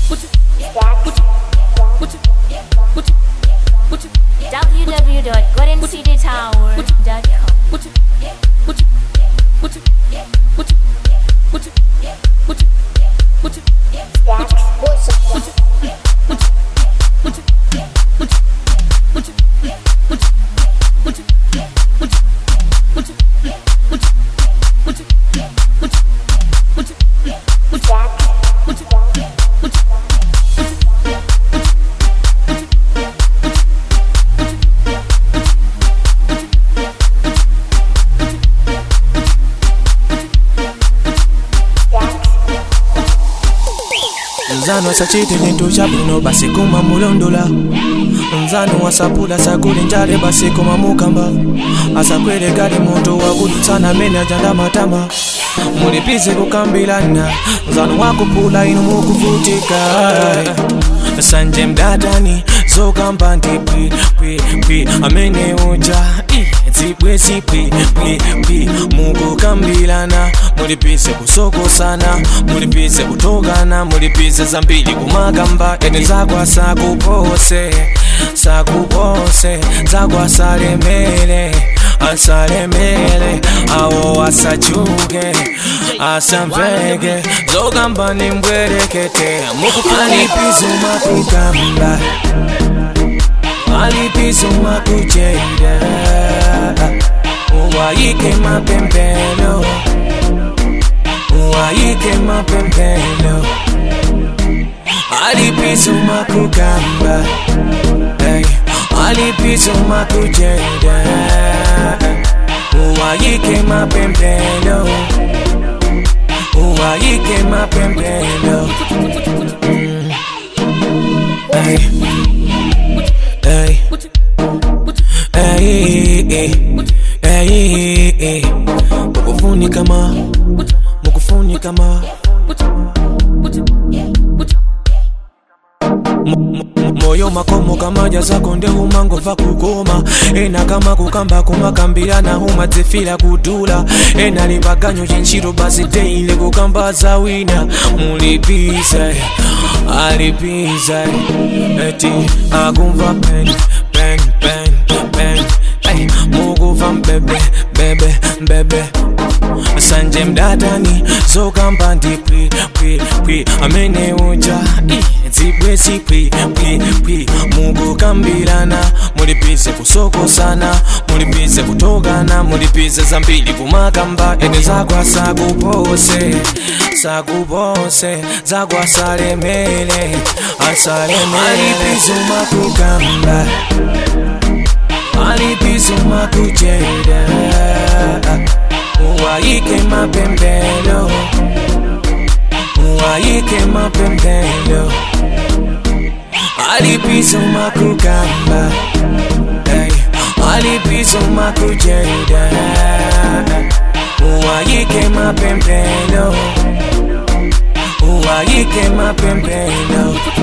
www.goldencitytower.com. nzano sachite chintu chabwino basi kuma mulondola nzano wasapula sakuli njale basi kuma mukamba asakwere gali muntu wakudutsana mene ajanda matama mulipize kukambilana nzano wakupula inu mukuvutika sanje mdatani zokamba ndi pwi pwi pwi amene uja ih, zibwe zipwi pwi pwi mukukambilana mulipize kusokosana mulipize kutokana mulipize zambiri kumakamba ene zakwa sakupose sakupose zakwa salemele asalemele awo asachuke asamveke zokamba ni mbwerekete mukupalipizo makukamba alipizo makujeda uwayike mapembelo uwayike mapembelo alipizo makukamba hey. alipizo makujeda uwayike mapembelo uwayike mapembelo mm. hey. Hey. Hey, hey, hey, hey. Mukufuni kama mukufuni kama M- m- moyo makomo kama jazako nde humangova kukoma ena kama kukamba kumakambirana humadzifira kudula ena lipaganyo chinchiro basi teile kukamba za wina mulipize alipize eti akumva pen pen pen pen hey, mukuva mbebe bebe mbebe sanje mdatani zokamba ndi pwi pwi pwi amene uja ih, zibwe zipwi pwi pwi mukukambirana mulipize kusokosana mulipize kutokana mulipize zambiri kumakamba ene zakwa sakupose sakupose zakwa salemele asalemele alipizo makukamba alipizo makujeda uwayike mapembelo uwayike mapembelo alipizo makukamba hey. alipizo makujeda uwayike mapembelo uwayike mapembelo